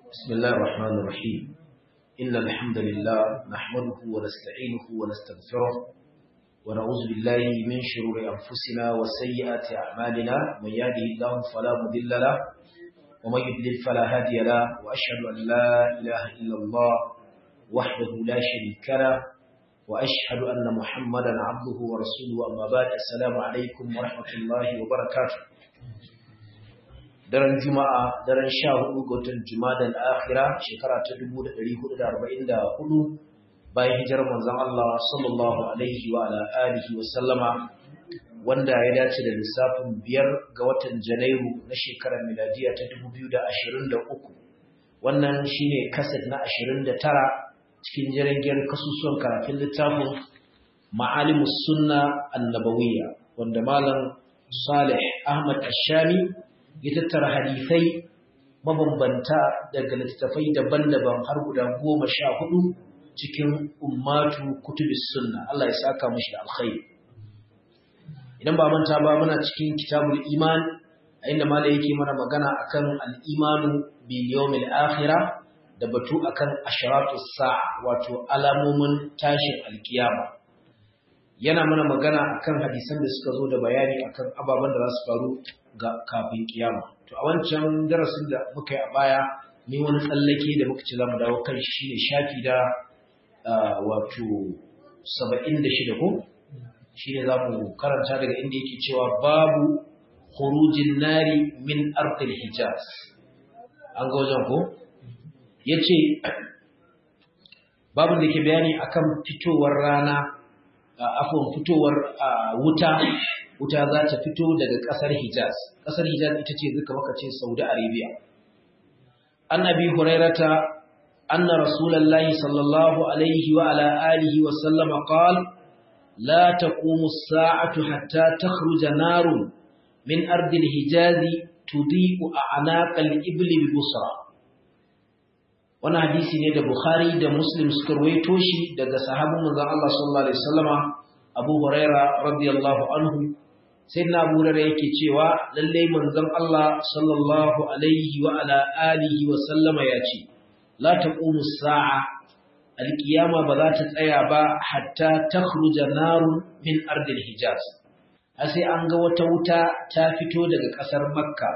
بسم الله الرحمن الرحيم إن الحمد لله نحمده ونستعينه ونستغفره ونعوذ بالله من شرور أنفسنا وسيئات أعمالنا من يهده الله فلا مضل له ومن يضلل فلا هادي له وأشهد أن لا إله إلا الله وحده لا شريك له وأشهد أن محمدا عبده ورسوله أما بعد السلام عليكم ورحمة الله وبركاته daren juma'a daren sha hudu ga watan juma'a akhira shekara ta 1444 bayan hijirar manzon Allah sallallahu alaihi wa ala alihi wa sallama wanda ya dace da lissafin biyar ga watan janairu na shekarar miladiya ta 2023 wannan shine kaset na 29 cikin jirgin kasusuwan karatun littafin ma'alimus sunna annabawiyya wanda malam Salih Ahmad Ashami ya tattara hadisai mabambanta daga littattafai daban-daban har guda goma sha hudu cikin ummatu kutubis sunna Allah ya saka mashi da alkhairi idan ba manta ba muna cikin kitabul iman a inda malai yake mana magana akan al-imanu bil yawmil akhirah da batu akan asharatus sa'a wato alamomin tashin alkiyama yana mana magana akan hadisan da suka zo da bayani akan ababen da za su faru ga kafin kiyama to a wancan darasin da muka yi a baya ni wani tsallake da muka ci za mu dawo kan shi ne shafi da wato saba'in da shida ko shi ne za mu karanta daga inda yake cewa babu khurujin nari min ardil hijaz an ga wajen ko ya ce babu da ke bayani akan fitowar rana afon fitowar wuta wuta za ta fito daga ƙasar Hijaz. Ƙasar Hijaz ita ce zuka maka ce Saudi Arabia. An abi Hurairata anna Rasulullahi sallallahu alaihi wa ala alihi wa sallama qal la taqumu as-sa'atu hatta takhruja narun min ardi al-Hijaz tudiqu a'naq al-ibli bi Busra. Wannan hadisi ne da Bukhari da Muslim suka rawaito shi daga sahabin manzon Allah sallallahu alaihi wasallama Abu Huraira radiyallahu anhu sai na burare yake cewa lallai manzon Allah sallallahu alaihi wa ala alihi wa sallama ya ce la taqumu sa'a alqiyama ba za ta tsaya ba hatta takhruja narun min ardil hijaz sai an ga wata wuta ta fito daga kasar makka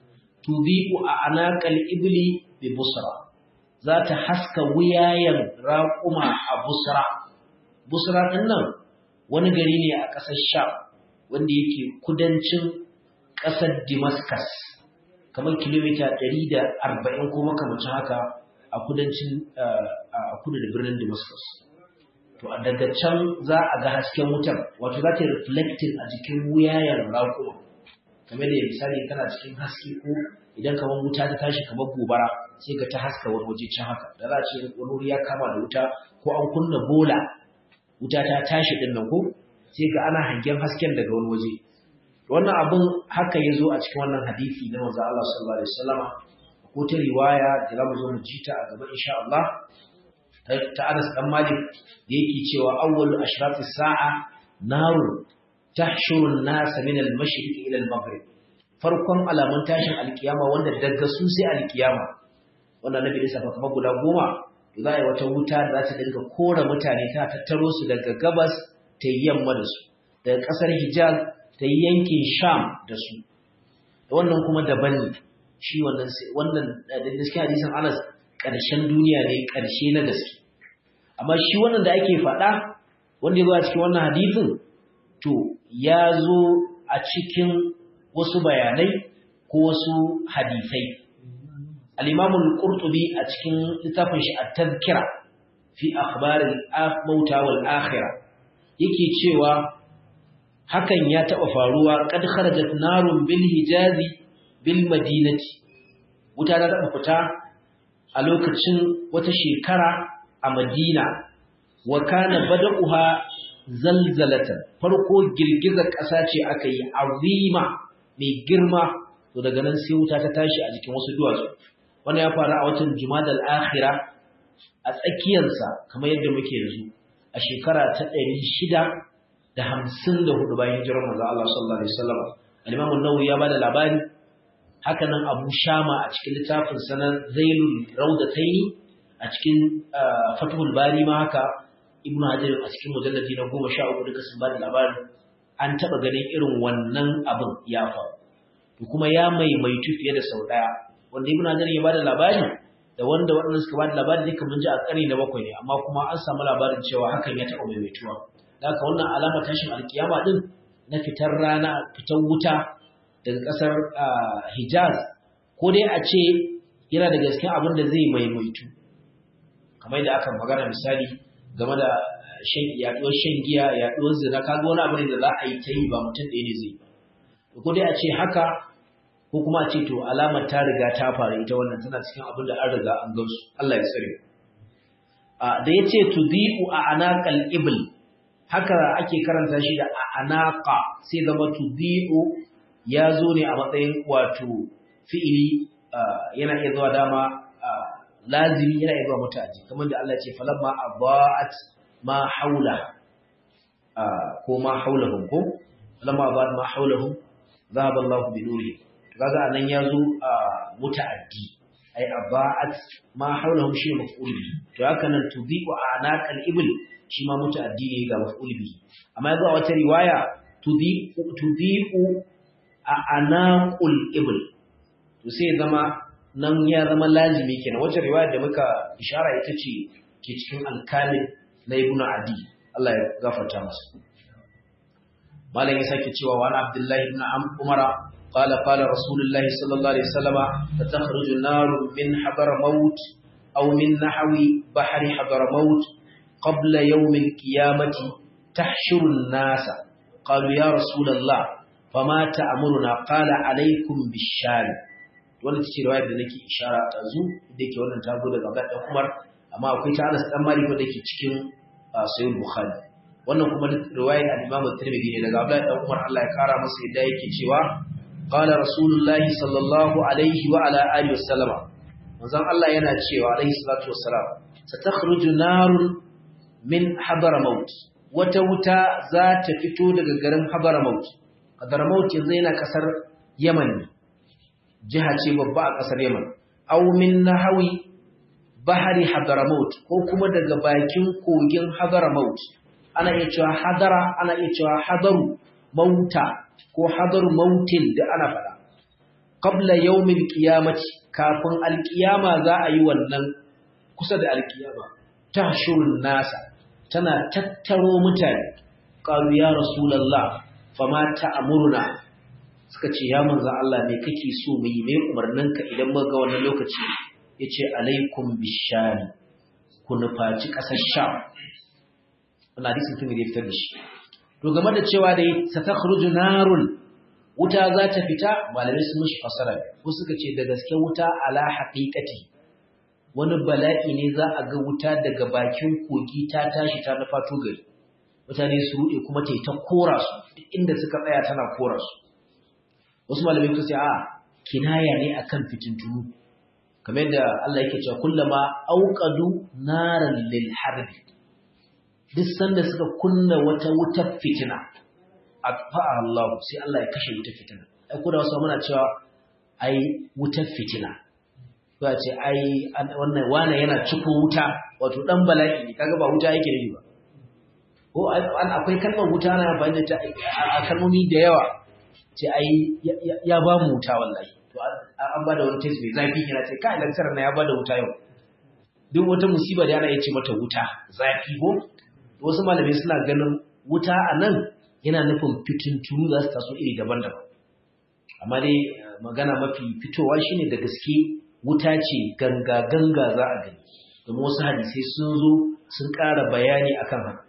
tubiqu a anaqal ibli bi busra za ta haska wuyayen raquma a busra busra din nan wani gari ne a ƙasar sham wanda yake kudancin ƙasar Damascus kamar kilomita 140 ko makamacin haka a kudancin a kudu da birnin Damascus to daga can za a ga hasken wutar wato za ta reflecting a jikin wuyayen raƙuma kamar da misali kana cikin haske ko idan kamar wuta ta tashi kamar gobara sai ga ta haska wani waje can haka da za a ce wani wuri ya kama da wuta ko an kunna bola wuta ta tashi din nan ko sai ga ana hangen hasken daga wani waje wannan abun haka ya zo a cikin wannan hadisi na manzo Allah sallallahu alaihi wasallama ko ta riwaya da zamu zo mu ji ta a gaba insha Allah ta Anas dan Malik da yake cewa awwalu ashrafis sa'a naru tahshuru an-nas min al-mashriq ila al-maghrib farkon alamun tashin alkiyama wanda daga su sai alkiyama wannan nabi da safa kamar guda goma za a yi wata wuta da za ta dinga kora mutane ta tattaro su daga gabas ta yi yamma da su daga ƙasar hijaz ta yi yankin sham da su wannan kuma daban ne shi wannan wannan da gaske hadisin anas ƙarshen duniya ne ƙarshe na gaske amma shi wannan da ake faɗa wanda ya zo a cikin wannan hadisin to ya zo a cikin wasu bayanai ko wasu hadisai al-imam al-qurtubi a cikin littafin shi at-tadhkira fi akhbar al-mauta wal akhirah yake cewa hakan ya taɓa faruwa kad kharajat narun bil hijazi bil madinati wuta ta taɓa fita a lokacin wata shekara a madina wa kana bada'uha zalzalatan farko girgizar ƙasa ce aka yi azima mai girma to daga nan sai wuta ta tashi a jikin wasu duwatsu wannan ya faru a watan jumadal akhira a tsakiyarsa kamar yadda muke yanzu a shekara ta ɗari shida da hamsin da hudu bayan hijirar manzo Allah sallallahu alaihi wasallam al-Imam an-Nawawi ya bada labari haka nan abu shama a cikin littafin sanar zailul raudataini a cikin fatuhul bari ma haka ibnu hajar a cikin mujalladi na goma sha uku duka sun ba da labarin an taɓa ganin irin wannan abin ya faru to kuma ya maimaitu fiye da sau ɗaya wanda ibnu hajar ya ba da labari da wanda waɗanda suka ba da labari duka mun ji a ƙarni na bakwai ne amma kuma an samu labarin cewa hakan ya taɓa maimaituwa da haka wannan alama tashin alkiyama din na fitar rana fitar wuta daga ƙasar hijaz ko dai a ce yana da gaske abin da zai maimaitu kamar da aka magana misali game da shan yaduwar shan giya yaduwar zina kaga wani abu ne da za a yi ta yi ba mutum ɗaya ne zai ko dai a ce haka ko kuma a ce to alamar ta riga ta faru ita wannan tana cikin abin da an riga an gansu Allah ya tsare da ya ce tudi'u a anaqal ibl haka ake karanta shi da anaqa sai zama tudi'u ya zo ne a matsayin wato fi'ili yana iya zuwa dama lazimi yana iya zuwa mutaji kamar da Allah ya ce falamma aba'at ma haula ko ma haulahum ko falamma aba'at ma haulahum dhahaba Allahu bi nuri kaga anan ya zo muta'addi ai aba'at ma haulahum shi maf'ul bi to haka nan tudi'u anaqal ibl shi ma muta'addi ne ga maf'ul bi amma yazo a wata riwaya tudi'u tudi'u a anaqul ibl to sai zama nan ya zama lazimi kenan wacce riwaya da muka ishara ita ce ke cikin alkalin na ibn adi Allah ya gafarta masa malam ya sake cewa wa abdullahi ibn umara قال قال رسول الله صلى الله عليه وسلم فتخرج النار من حضر موت أو من نحو بحر حضر موت قبل يوم القيامة تحشر الناس قالوا يا رسول الله فما تأمرنا قال عليكم بالشام wannan ce riwayar da nake ishara ta zu da yake wannan ta zo daga Abdullah dan Umar amma akwai ta Anas dan Malik da yake cikin Sahih Bukhari wannan kuma riwayar al-Imam Tirmidhi ne daga Abdullah dan Umar Allah ya kara masa yadda yake cewa qala rasulullahi sallallahu alaihi wa ala alihi wasallama manzon Allah yana cewa alaihi salatu wassalam satakhruju narun min hadramaut wata wuta za ta fito daga garin hadramaut hadramaut yanzu yana kasar Yaman ne jiha ce babba a kasar Yaman aw min nahawi bahari hadramaut ko kuma daga bakin kogin hadramaut ana iya cewa hadara ana iya cewa hadaru mauta ko hadaru mautin da ana fada qabla yawmil qiyamati kafin alqiyama za a yi wannan kusa da alqiyama tahshurun nasa tana tattaro mutane qalu ya rasulullah fama ta'muruna suka ce ya manzo Allah me kake so mu yi me umarninka idan muka ga wannan lokaci yace alaikum bishari ku nufaci kasar sham wannan hadisin tun da ya fitar da shi to game da cewa da satakhruju narun wuta za ta fita malamai sun mishi fasara ko suka ce da gaske wuta ala haqiqati wani bala'i ne za a ga wuta daga bakin kogi ta tashi ta nufa to gari mutane su rude kuma ta yi ta kora su duk inda suka tsaya tana kora su wasu malamai suka ce a kinaya ne akan fitintunu kamar da Allah yake cewa kullama auqadu naran lil harbi duk sanda suka kunna wata wutar fitina atfa'a Allah sai Allah ya kashe wutar fitina ai ko da wasu muna cewa ai wutar fitina ko ce ai wannan wani yana ciko wuta wato dan bala'i ne kaga ba wuta yake yi ba ko an akwai kalmar wuta na amfani da ta a kalmomi da yawa ce ai ya ba mu wuta wallahi to an ba da wani test mai zafi yana ce kai lantar na ya ba da wuta yau duk wata musiba da ana iya ce mata wuta zafi ko wasu malamai suna ganin wuta a nan yana nufin fitintunu za su taso iri daban-daban amma dai magana mafi fitowa shine da gaske wuta ce ganga-ganga za a gani domin wasu hadisai sun zo sun ƙara bayani akan haka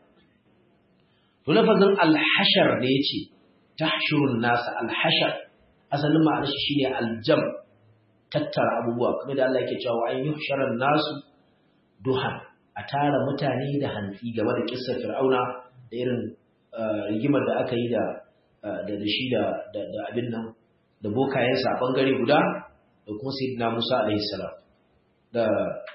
to lafazin alhashar da ya ce tahshurun nasa alhashar asalin ma'anar shi shine aljam tattara abubuwa kamar da Allah yake cewa an yuhsharan nasu duhan a tara mutane da hantsi game da kissar fir'auna da irin rigimar da aka yi da da shi da da abin nan da bokayensa a bangare guda da kuma sayyidina Musa alaihi salam da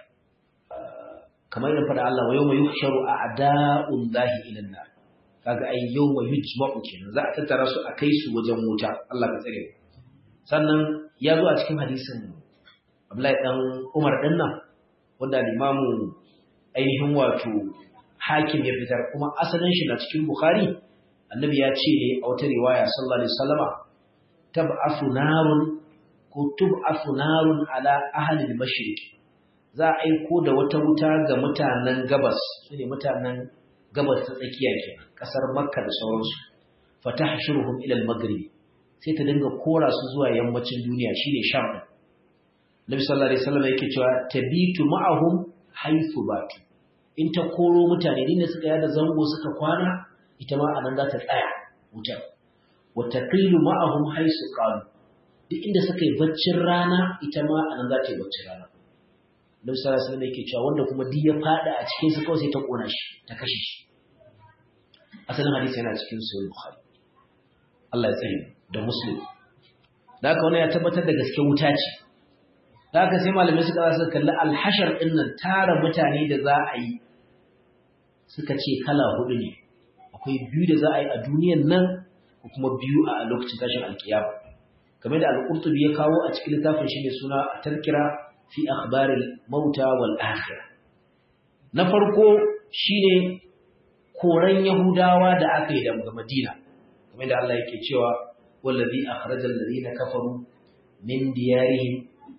kamar da fada Allah wa yawma yuhsharu a'da'ullahi ila an-nar kaga ai yawma yujma'u kenan za a tattara su a kai su wajen wuta Allah ka tsare sannan ya zo a cikin hadisin Abdullahi dan Umar din nan wanda limamu ainihin wato hakim ya fitar kuma asalin shi na cikin Bukhari annabi ya ce ne a wata riwaya sallallahu alaihi wasallama tab'afu narun ko tub'afu narun ala ahli al-mashriq za a aiko da wata wuta ga mutanen gabas sune mutanen gabas ta tsakiya kenan kasar Makka da sauransu fatahshuruhum ila al-maghrib sai ta dinga kora su zuwa yammacin duniya shine Sham din Nabi sallallahu alaihi wasallam yake cewa tabitu ma'ahum haythu batu in ta koro mutane din da suka yada zango suka kwana ita ma anan za ta tsaya wutar wa taqilu ma'ahum haythu qalu duk inda suka yi baccin rana ita ma anan za ta yi baccin rana Nabi sallallahu alaihi wasallam yake cewa wanda kuma duk ya fada a cikin su kawai sai ta kona shi ta kashe shi asalin hadisi yana cikin sahih Bukhari Allah ya tsare da Muslim da haka wani ya tabbatar da gaske wuta ce da haka sai malamai suka za su kalli alhashar ɗin nan tara mutane da za a yi suka ce kala hudu ne akwai biyu da za a yi a duniyan nan ko kuma biyu a lokacin tashin alkiyama game da al-qurtubi ya kawo a cikin littafin shi mai suna tazkira fi akhbaril mauta wal akhirah na farko shine koran yahudawa da aka yi daga madina game da Allah yake cewa wallazi akhrajal ladina kafaru min diyarihim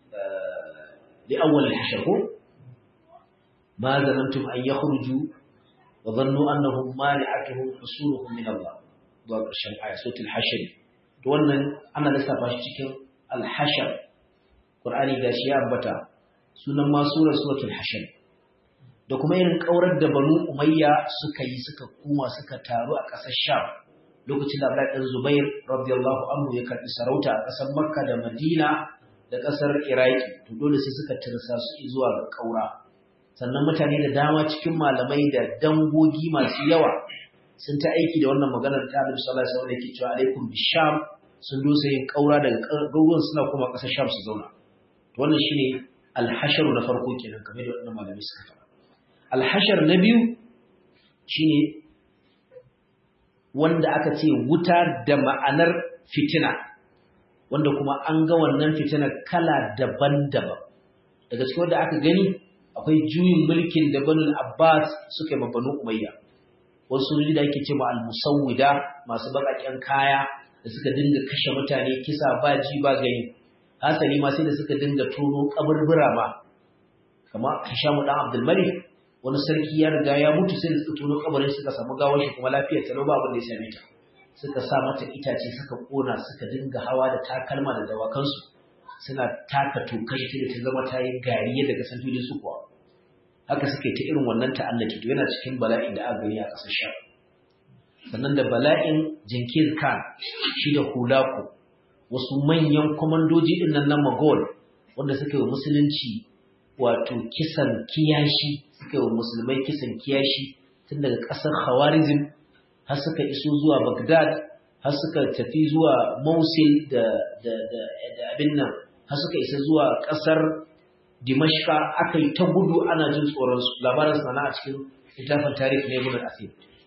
لأول الحشر ما ظننتم أن يخرجوا وظنوا أنهم مانعتهم حصولهم من الله ضرب الشمع آية سورة الحشر wannan ana lissafa shi cikin alhashar Qur'ani gashi ya ambata sunan ma surar suratul hashar da kuma irin kaurar da Banu Umayya suka yi suka kuma suka taru a ƙasar Sham lokacin da Abdullah dan Zubair radiyallahu anhu ya karbi sarauta a ƙasar Makka da Madina da ƙasar Iraki to dole sai suka tirsa su zuwa ga ƙaura sannan mutane da dama cikin malamai da dangogi masu yawa sun ta aiki da wannan maganar ta Annabi sallallahu alaihi wasallam yake cewa alaikum bisham sun dosa yin ƙaura daga garuruwan suna kuma ƙasar Sham su zauna to wannan shine alhashar na farko kenan kamar da wannan malamai suka faɗa alhashar na biyu shine wanda aka ce wuta da ma'anar fitina wanda kuma an ga wannan fitinar kala daban-daban daga cikin wanda aka gani akwai juyin mulkin da banul abbas suka yi banu umayya wasu sojoji da ake ce ma al-musawwida masu baƙaƙen kaya da suka dinga kashe mutane kisa ba ji ba gani hasali ma sai da suka dinga tono kaburbura ma kamar Hishamu dan Abdul Malik wani sarki ya riga ya mutu sai da suka tono kabarin suka samu gawar shi kuma lafiyar ta ba abin da ya same ta suka sa mata itace suka kona suka dinga hawa da takalma da dawakansu suna taka tokar ta da ta zama ta yi gari yadda ka san filin su kuwa haka suka yi ta irin wannan ta'allaki to yana cikin bala'in da aka gani a ƙasar sha sannan da bala'in jinkir khan shi da hulaku wasu manyan kwamandoji ɗin nan na magol wanda suka yi musulunci wato kisan kiyashi suka yi musulmai kisan kiyashi tun daga ƙasar khawarizm har suka iso zuwa Baghdad har suka tafi zuwa Mosul da da da, da abin nan har suka isa zuwa kasar Dimashqa aka yi ta gudu ana jin tsoron su labarin sana a cikin littafin tarihi ne Ibn Asir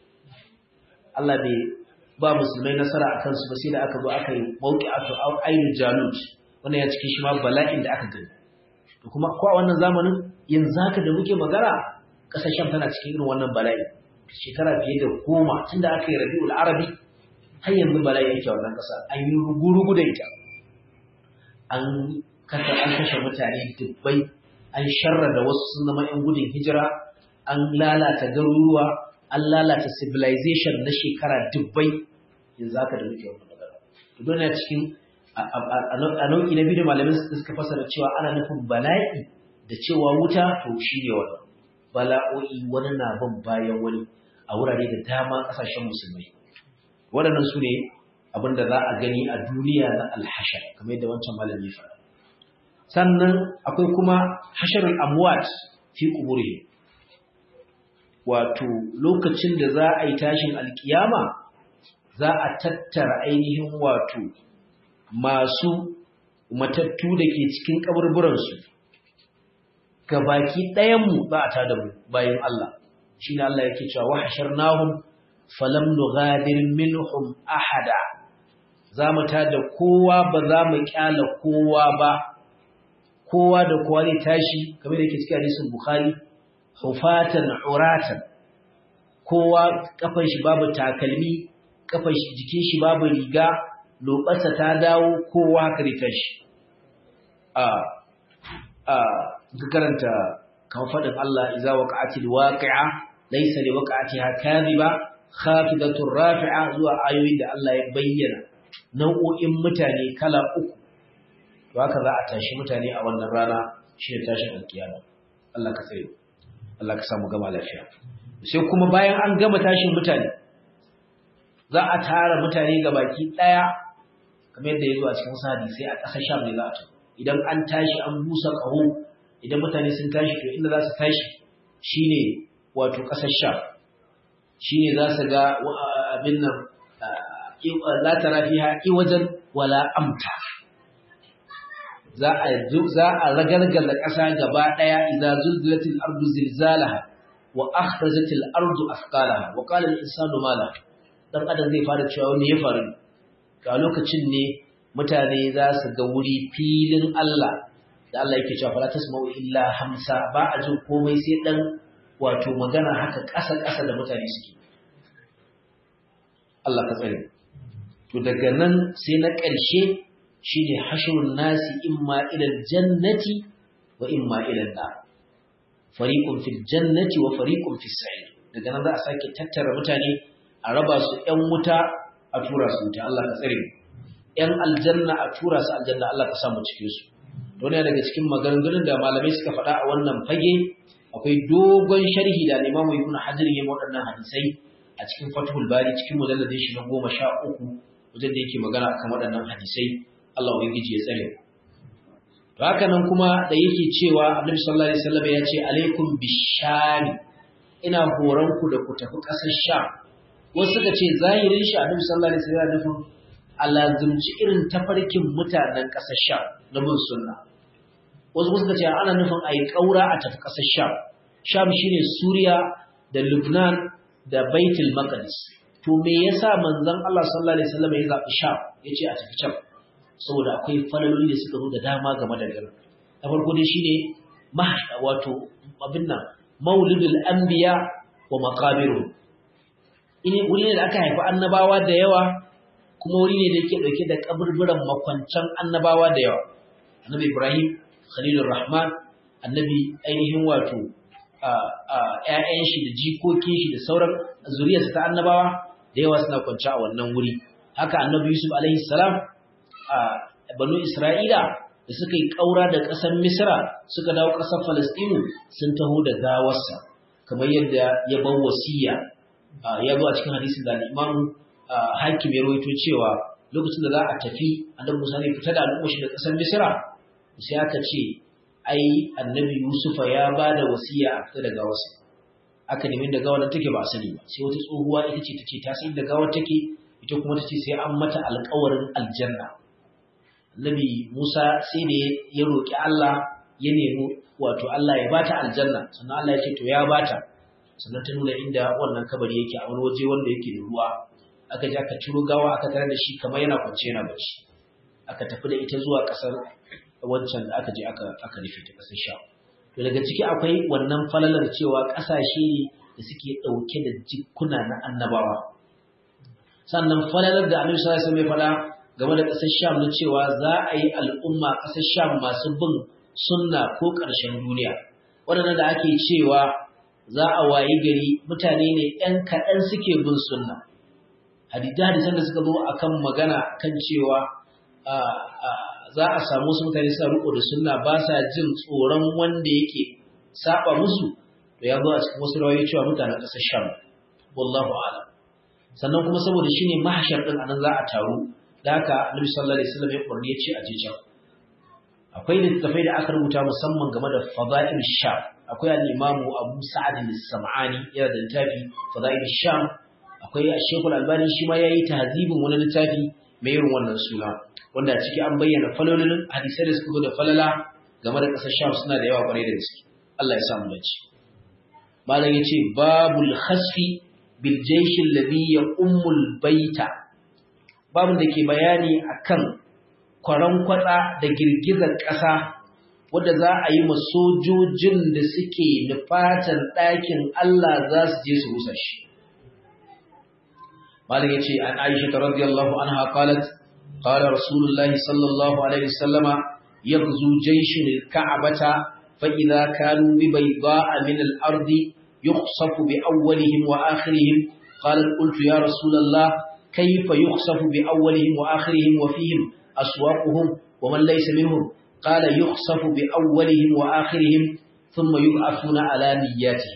Allah bai ba musulmai nasara a kansu ba sai da aka zo aka yi mawqi'atu Ainul Jalut wannan ya cikin shi ma bala'in da aka gani to kuma ko a wannan zamanin yanzu haka da muke magana kasashen tana cikin irin wannan bala'i shekara fiye da goma tun da aka yi rabi'ul arabi har yanzu bala'i yake wannan ƙasa an yi rugu-rugu da ita an kasa an kashe mutane dubbai an sharra da wasu sun zama 'yan gudun hijira an lalata garuruwa an lalata civilization na shekara dubbai yanzu haka da muke wannan magana to don cikin a nau'i na biyu da malamin suka fasara cewa ana nufin bala'i da cewa wuta to shi ne wannan bala'o'i wani na bin bayan wani a wurare da dama ƙasashen musulmai waɗannan su ne abin da za a gani a duniya na alhashar kamar yadda wancan malami faɗa sannan akwai kuma hasharul amwat fi kuburi wato lokacin da za a yi tashin alkiyama za a tattara ainihin wato masu matattu da ke cikin kaburburansu gabaki ɗayanmu za a tada mu bayan Allah shi ne Allah yake cewa wa hasharnahum falam nughadir minhum ahada za mu tada kowa ba za mu kyala kowa ba kowa da kowa zai tashi kamar da yake cikin hadisin bukhari hufatan uratan kowa kafan shi babu takalmi kafan shi jikin shi babu riga lobarsa ta dawo kowa haka zai tashi a a ka karanta kan faɗin Allah iza waqa'atil waqi'a laysa li waqa'atiha kadhiba khafidatur rafi'a zuwa ayoyin da Allah ya bayyana nau'o'in mutane kala uku to haka za a tashi mutane a wannan rana shi ne tashin alkiyama Allah ka tsare Allah ka samu gama lafiya sai kuma bayan an gama tashin mutane za a tara mutane ga baki daya kamar yadda ya zo a cikin sadi sai a ƙasar sham ne za a tafi idan an tashi an busa ƙaho idan mutane sun tashi to inda za su tashi shine wato ƙasar sham shine za su ga abin nan la tara fiha iwajan wala amta za a za a ragargaza ƙasa gaba ɗaya idza zulzilatil ardu zilzalaha wa akhrajatil ardu athqalaha wa qala al insanu ma laha dan adam zai fara cewa me ya faru ga lokacin ne mutane za su ga wuri filin Allah da Allah yake cewa fala tasma'u illa hamsa ba a jin komai sai dan wato magana haka ƙasa ƙasa da mutane suke Allah ka tsare to daga nan sai na ƙarshe shine hashrun nasi imma ila jannati wa imma ila nar fariqun fil jannati wa fariqun fis sa'ir daga nan za a sake tattara mutane a raba su ƴan wuta a tura su wuta Allah ka tsare ƴan aljanna a tura su aljanna Allah ka samu cikin su to ne daga cikin maganganun da malamai suka faɗa a wannan fage akwai dogon sharhi da Imam Ibn Hajar ya waɗannan hadisai a cikin Fathul Bari cikin mujalladin shi na goma sha uku wajen da yake magana akan waɗannan hadisai Allah ubangiji ya tsare to haka nan kuma da yake cewa Annabi sallallahu alaihi wasallam ya ce alaikum bishami ina horon ku da ku tafi ƙasar Sham wasu suka ce zahirin shi Annabi sallallahu alaihi wasallam ya nufin alazumci irin tafarkin mutanen ƙasar Sham na bin sunna wasu suka ce ana nufin ayi kaura a tafi ƙasar Sham Sham shine Suriya da Lebanon da Baitul Maqdis to me yasa manzon Allah sallallahu alaihi wasallam ya zabi Sham yace a tafi can saboda akwai falaloli da suka zo da dama game da garin na farko dai shine wato abin nan maulidul anbiya wa maqabiru ini wuri ne da aka haifi annabawa da yawa kuma wuri ne da yake dauke da kaburburan makwancan annabawa da yawa annabi Ibrahim Khalilur Rahman annabi ainihin wato ‘ya'yan shi da jikokin shi da sauran zuriyarsa ta annabawa da yawa suna kwanci a wannan wuri. Haka annabi Yusuf alaihi salam a banu Isra'ila da suka yi ƙaura da ƙasar Misra suka dawo ƙasar Falastinu sun taho da gawarsa, kamar yadda ya bar wasiya ya zo a cikin hadisin da Imam Hakim ya rawaito cewa lokacin da za a tafi annabi Musa ne fita da al'ummar shi da ƙasar Misra sai aka ce ai annabi Yusufa ya ba da wasiya a fita da gawarsa aka nemi da gawar take ba sani ba sai wata tsohuwa ita ce tace ta san da gawar take ita kuma tace sai an mata alƙawarin aljanna annabi Musa sai da ya roki Allah ya nemi wato Allah ya bata aljanna sannan Allah ya ce to ya bata sannan ta nuna inda wannan kabari yake a wani waje wanda yake da ruwa aka je aka ciro gawa aka tare da shi kamar yana kwance yana bacci aka tafi da ita zuwa ƙasar wancan da aka je aka aka rufe ta kasar sha to daga ciki akwai wannan falalar cewa kasashe ne da suke dauke da jikuna na annabawa sannan falalar da Annabi sallallahu alaihi wasallam ya fada game da kasar Sham na cewa za a yi al'umma kasar Sham masu bin sunna ko ƙarshen duniya waɗannan da ake cewa za a wayi gari mutane ne ɗan kaɗan suke bin sunna hadisan da suka zo akan magana kan cewa za a samu wasu mutane suna riko da sunna ba sa jin tsoron wanda yake saba musu to ya zo a cikin wasu rawayoyi cewa mutanen ƙasar Sham wallahu a'lam sannan kuma saboda shine mahashar din anan za a taru da haka Annabi sallallahu alaihi wasallam ya kurni ya ce a je can akwai littafai da aka rubuta musamman game da fada'il Sham akwai al-Imam Abu Sa'ad al-Sam'ani yana da littafi fada'il Sham akwai Sheikh Al-Albani shi ma yayi tahzibin wani littafi mai irin wannan suna wanda ciki an bayyana falolin hadisai da suka zo da falala game da ƙasar Sham suna da yawa kwarai da gaske Allah ya samu dace malam yace babul khasfi bil jaysh alladhi yaqumul baita babin da ke bayani akan kwaran kwatsa da girgizar ƙasa wadda za a yi ma sojojin da suke nufatan ɗakin Allah za su je su rusa shi. Malik ya ce, An Aisha ta radiyallahu anha qalat qala Rasulullahi sallallahu alaihi wasallama yaghzu jayshin al-Ka'bata fa idza kanu bi bayda'a min al-ardi yukhsafu bi awwalihim wa akhirihim qalat qultu ya Rasulullah kayfa yukhsafu bi awwalihim wa akhirihim wa fihim aswaquhum wa man laysa minhum قال يخسف بأولهم وآخرهم ثم يبعثون على نياتهم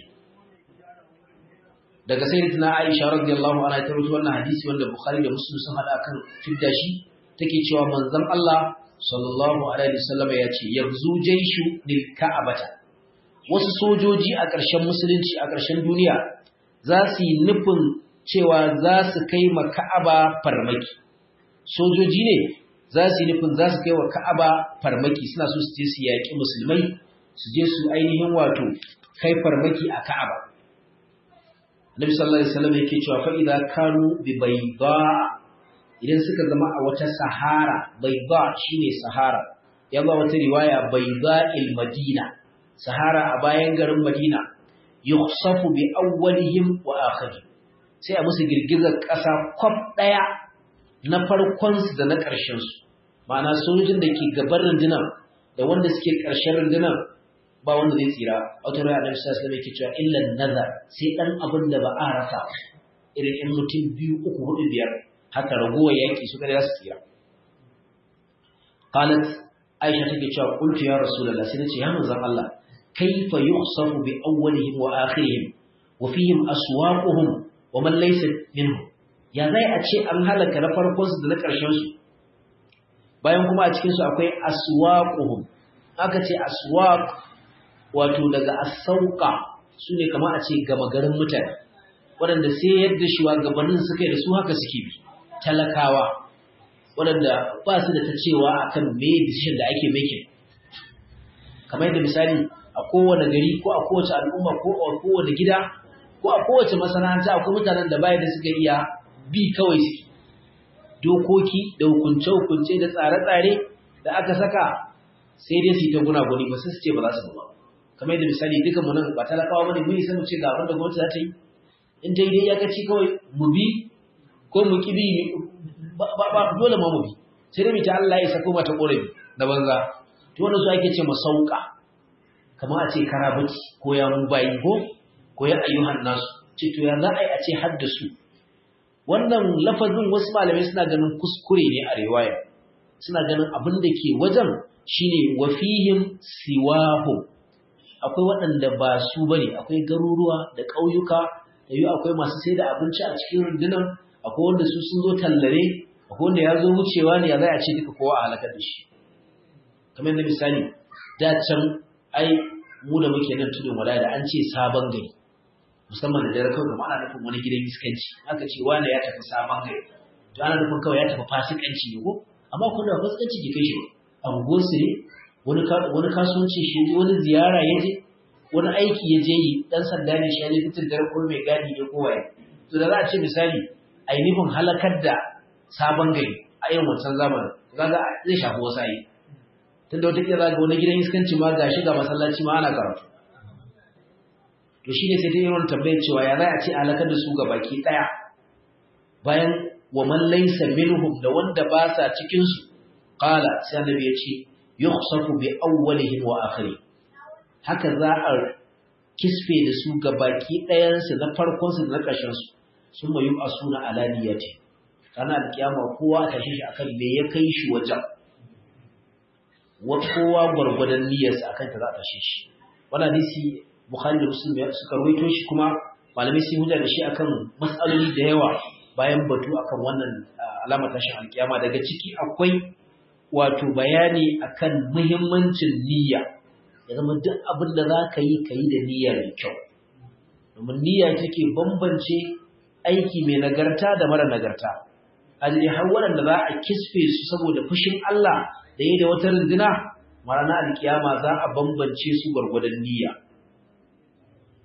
daga sayyidatina Aisha radiyallahu anha ta rawaito wannan hadisi wanda Bukhari da Muslim sun hada kan fidda shi take cewa manzon Allah sallallahu alaihi wasallam ya ce yanzu jaishu lil ka'abata wasu sojoji a ƙarshen musulunci a ƙarshen duniya za su yi nufin cewa za su kai ma Ka'aba farmaki sojoji ne za su yi nufin za su kai wa Ka'aba farmaki suna so su je su yaƙi musulmai su je su ainihin wato kai farmaki a Ka'aba. Nabi sallallahu alaihi wasallam yake cewa fa idza kanu bi bayda idan suka zama a wata sahara bayda shine sahara ya ba wata riwaya bayda il madina sahara a bayan garin Madina yukhsafu bi awwalihim wa akhirihim sai a musu girgizar ƙasa kwaf ɗaya na farkonsu da na ƙarshensu ma'ana sojojin da ke gaban rundunar da wanda suke ƙarshen rundunar ba wanda zai tsira wata rai annabi sallallahu alaihi wasallam cewa illan nazar sai dan abin da ba a rasa irin in mutum biyu uku hudu biyar haka ragowar yaki su kada su tsira qalat aisha take cewa qultu ya rasulullah sai nace ya manzon Allah kaifa yukhsafu bi awwalihim wa akhirihim wa fihim aswaquhum wa man laysa minhum ya zai a ce an halaka na farkonsu da na ƙarshensu bayan kuma a cikinsu akwai aswaquhum aka ce aswaq wato daga asauka su ne kama a ce gama garin mutane waɗanda sai yadda shugabannin suka yi da su haka suke bi talakawa waɗanda ba su da ta cewa akan me decision da ake making kamar yadda misali a kowane gari ko a kowace al'umma ko a kowane gida ko a kowace masana'anta akwai mutanen da bayan da suka iya bi kawai suke dokoki da hukunce-hukunce da tsare-tsare da aka saka sai dai su yi ta gunaguni ba su ce ba za su ba kamar yadda misali duka mu nan ba talakawa bane mun yi mu ce ga abin da gwamnati za ta yi in ta yi dai iyakaci kawai mu bi ko mu ki bi ba dole ma mu bi sai dai mu ta Allah ya sako mata korafi da banza to wannan su ake ce masauka kamar a ce karabaci ko ya mu bayi ko ko ya ayyuhan nasu ce to ya za a yi a ce haddasu wannan lafazin wasu malamai suna ganin kuskure ne a riwaya suna ganin abin da ke wajen shine wafihim siwahu akwai waɗanda ba su bane akwai garuruwa da ƙauyuka da yi akwai masu sai da abinci a cikin rundunar akwai wanda su sun zo tallare akwai wanda ya zo wucewa ne ya zai a ce duka kowa a halakar da shi kamar yadda misali da can ai mu da muke nan tudun wala da an ce sabon gari musamman da dare kawai ana nufin wani gidan iskanci aka ce wani ya tafi sabon gari to ana nufin kawai ya tafi fasikanci ne ko amma kun da fasikanci ke kai shi a unguwarsu ne wani wani kasuwanci shi wani ziyara ya je wani aiki ya je yi dan sanda ne shi ya je fitin dare ko mai gadi ne ko waye to da za a ce misali a yi nufin halakar da sabon gari a yin wancan zamanin kaga zai shafi wasu ayi tunda wata kila ga wani gidan iskanci ma ga shi ga masallaci ma ana karatu to shine sai ta yi wani tambayar cewa ya za a ce halakar da su ga baki daya bayan wa man laysa minhum da wanda ba sa cikin su qala sai annabi ya ce yukhsafu bi awwalihim wa akhirih haka za a kisfe da su ga baki ɗayan su na farkon su da na ƙarshen su sun mayu asuna alaniyati kana alkiyama kowa ta shi akan me ya kai shi wajen wa kowa gwargwadon niyyarsa akan ta za ta shi shi wannan hadisi bukhari da muslim suka rawaito shi kuma malamai sun hujja da shi akan mas'aloli da yawa bayan batu akan wannan alamar tashin alkiyama daga ciki akwai wato bayani akan muhimmancin niyya ya zama duk abin da za ka yi ka yi da niyya mai kyau domin niyya take bambance aiki mai nagarta da mara nagarta ajiri har waɗanda za a kisfe su saboda fushin Allah da yi da wata runduna marana alkiyama za a bambance su gwargwadon niyya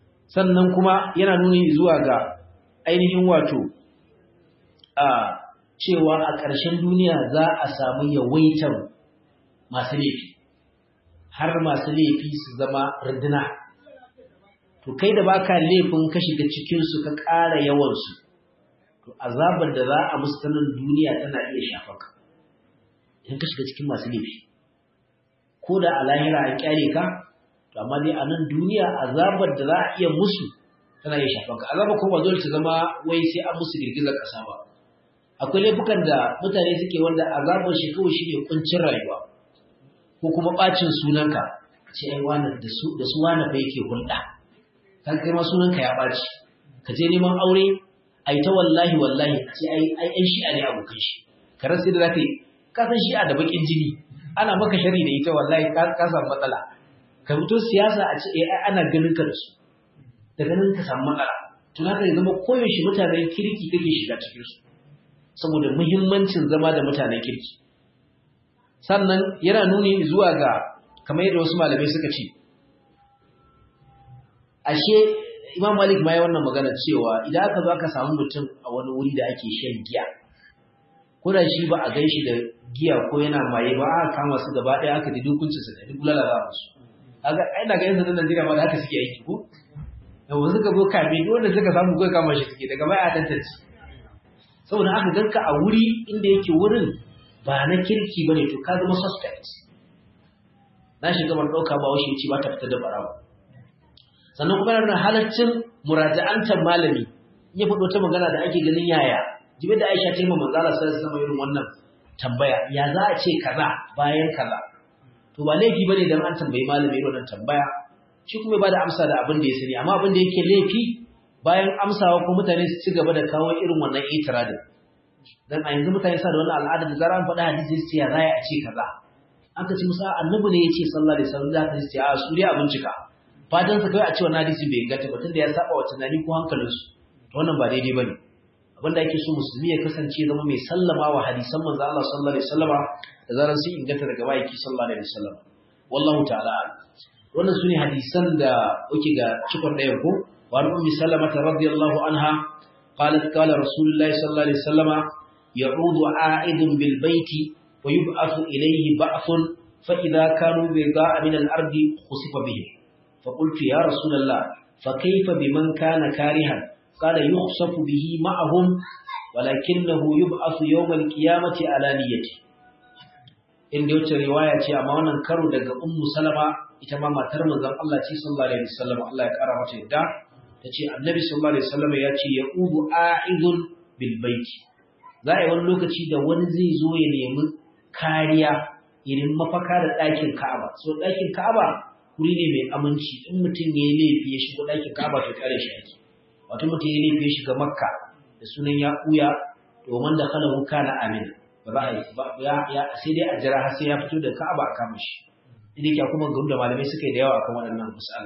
sannan kuma yana nuni zuwa ga ainihin wato a cewa a ƙarshen duniya za a samu yawaitar masu laifi har masu laifi su zama runduna to kai da baka laifin ka shiga cikinsu ka ƙara yawansu to azabar da za a musu nan duniya tana iya shafa ka idan ka shiga cikin masu laifi ko da a lahira an kyale ka to amma dai a nan duniya azabar da za a iya musu tana iya shafan ka azabar ko ba dole ta zama wai sai an musu girgizar ƙasa ba akwai laifukan da mutane suke wanda azabar shi kawai shi ne kuncin rayuwa ko kuma ɓacin sunanka ce ai wani da su da su wani fa yake hulɗa kan kai ma sunanka ya ɓaci ka je neman aure ai ta wallahi wallahi a ce ai ai ai shi'a ne abokan shi ka rasa da zaka yi ka san shi'a da bakin jini ana maka shari da ita wallahi ka ka samu matsala ka fito siyasa a ce ai ana ganin ka da su daga nan ka samu matsala to haka ya zama koyaushe mutanen kirki kake shiga cikin su saboda muhimmancin zama da mutanen kirki sannan yana nuni zuwa ga kamar yadda wasu malamai suka ce ashe imam malik ma ya wannan magana cewa idan aka zo aka samu mutum a wani wuri da ake shan giya ko da shi ba a gan shi da giya ko yana maye ba aka kama su gaba ɗaya aka ji dukuncinsa da duk lalata musu kaga ai daga yanzu da Najeriya ma da haka suke aiki ko da wasu ka zo kame duk wanda suka samu kai kama shi suke daga baya a tantance saboda aka ganka a wuri inda yake wurin ba na kirki ba ne to ka zama suspect na shiga ban ɗauka ba washe ce ba ta fita da barawa sannan kuma yana halaccin muraja'antar malami in ya faɗo ta magana da ake ganin yaya jibi da aisha ta yi ma manzala sai sama irin wannan tambaya ya za a ce kaza bayan kaza to ba laifi bane dan an tambayi malami irin wannan tambaya shi kuma ba da amsa da abin da ya sani amma abin da yake laifi bayan amsawa ko mutane su ci gaba da kawo irin wannan itiradin dan a yanzu mutane sa da wannan al'ada da zaran faɗa hadisi sai ya zaya a ce kaza aka ce musa annabi ne yace sallallahu alaihi wasallam zaka ce a su dai a bincika fatan sa kai a ce wannan hadisi bai inganta ba tunda ya saba wa tunani ko hankalin su to wannan ba daidai bane abinda ake so musulmi ya kasance zama mai sallama wa hadisan manzo Allah sallallahu alaihi wasallama da zaran sun inganta daga bayaki sallallahu alaihi wasallam wallahu ta'ala wannan sune hadisan da oke ga cikon ɗaya ko wa ummi salama radiyallahu anha qalat qala rasulullahi sallallahu alaihi wasallama يعود عائد بالبيت ويبعث إليه بعث فإذا كانوا بيضاء من الأرض خسف بهم فقلت يا رسول الله فكيف بمن كان كارها قال يخسف به معهم ولكنه يبعث يوم القيامة على نيته in da wacce riwaya ce amma wannan karo daga ummu salama ita ma matar manzon Allah ce sallallahu alaihi wasallam Allah ya kara mata yadda tace annabi sallallahu alaihi wasallam ya ce ya'udu a'idun bil baiti za a yi wani lokaci da wani zai zo ya nemi kariya irin mafaka da ɗakin Ka'aba. So ɗakin Ka'aba wuri ne mai aminci in mutum ya yi laifi ya shigo ɗakin Ka'aba to kare shi ake. Wato mutum ya yi laifi ya shiga Makka da sunan ya ɓuya domin da kala wuka na amin. Ba za a yi ba ya sai dai a jira har sai ya fito da Ka'aba a kama shi. Inda yake kuma gamu da malamai suka yi da yawa akan waɗannan misali.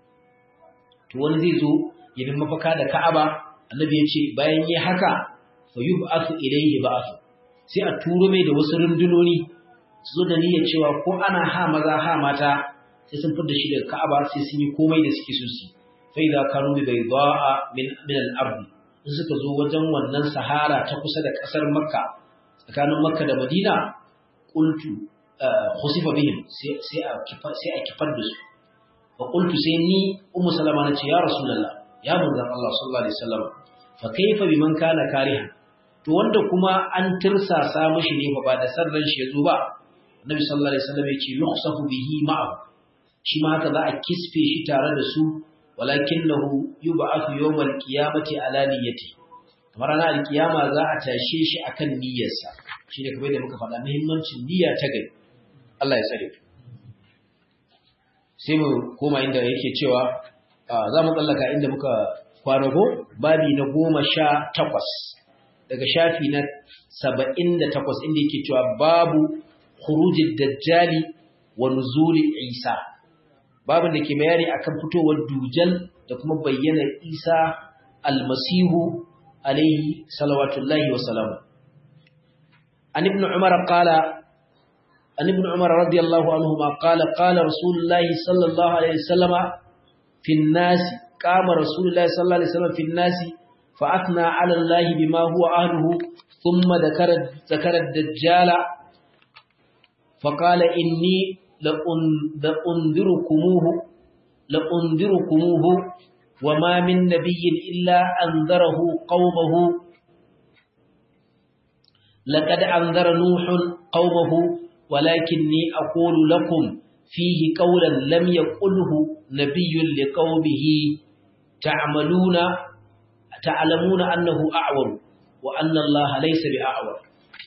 To wani zai zo ya nemi mafaka da Ka'aba Annabi ya ce bayan yi haka fa yub'athu ilayhi ba'th sai a turo mai da wasu rundunoni su zo da niyyar cewa ko ana ha maza ha mata sai sun fita shi daga Ka'aba sai sun yi komai da suke so su fa idza kanu bi bayda'a min min al-ard in suka zo wajen wannan sahara ta kusa da kasar Makka tsakanin Makka da Madina qultu khusifa bihim sai sai a kifa sai a kifar da su fa qultu sai ni ummu salama nace ya rasulullah ya manzon Allah sallallahu alaihi wasallam fa kaifa biman kana kariha to wanda kuma an tirsasa mishi ne fa ba da sarran shi yazo ba annabi sallallahu alaihi wasallam yace yukhsafu bihi ma'ahu shi ma haka za a kisfe shi tare da su walakinahu yub'athu yawmal qiyamati ala niyyati kamar ranar alkiyama za a tashe shi akan niyyarsa shine kamar da muka faɗa muhimmancin niyya ta gari Allah ya tsare sai mu koma inda yake cewa za mu tsallaka inda muka kwanago babi na goma sha takwas daga shafi na saba'in da takwas inda yake cewa babu khurujid dajjali wa nuzuli isa babin da ke bayani akan fitowar dujal da kuma bayyana isa almasihu alaihi salawatullahi wa salamu an ibn umar qala an ibn umar radiyallahu anhu ma qala qala rasulullahi sallallahu alaihi wasallama fi an-nas قام رسول الله صلى الله عليه وسلم في الناس فأثنى على الله بما هو أهله ثم ذكر ذكر الدجال فقال إني لأنذركموه لأنذركموه وما من نبي إلا أنذره قومه لقد أنذر نوح قومه ولكني أقول لكم فيه قولا لم يقله نبي لقومه تعملون تعلمون أنه أعور وأن الله ليس بأعور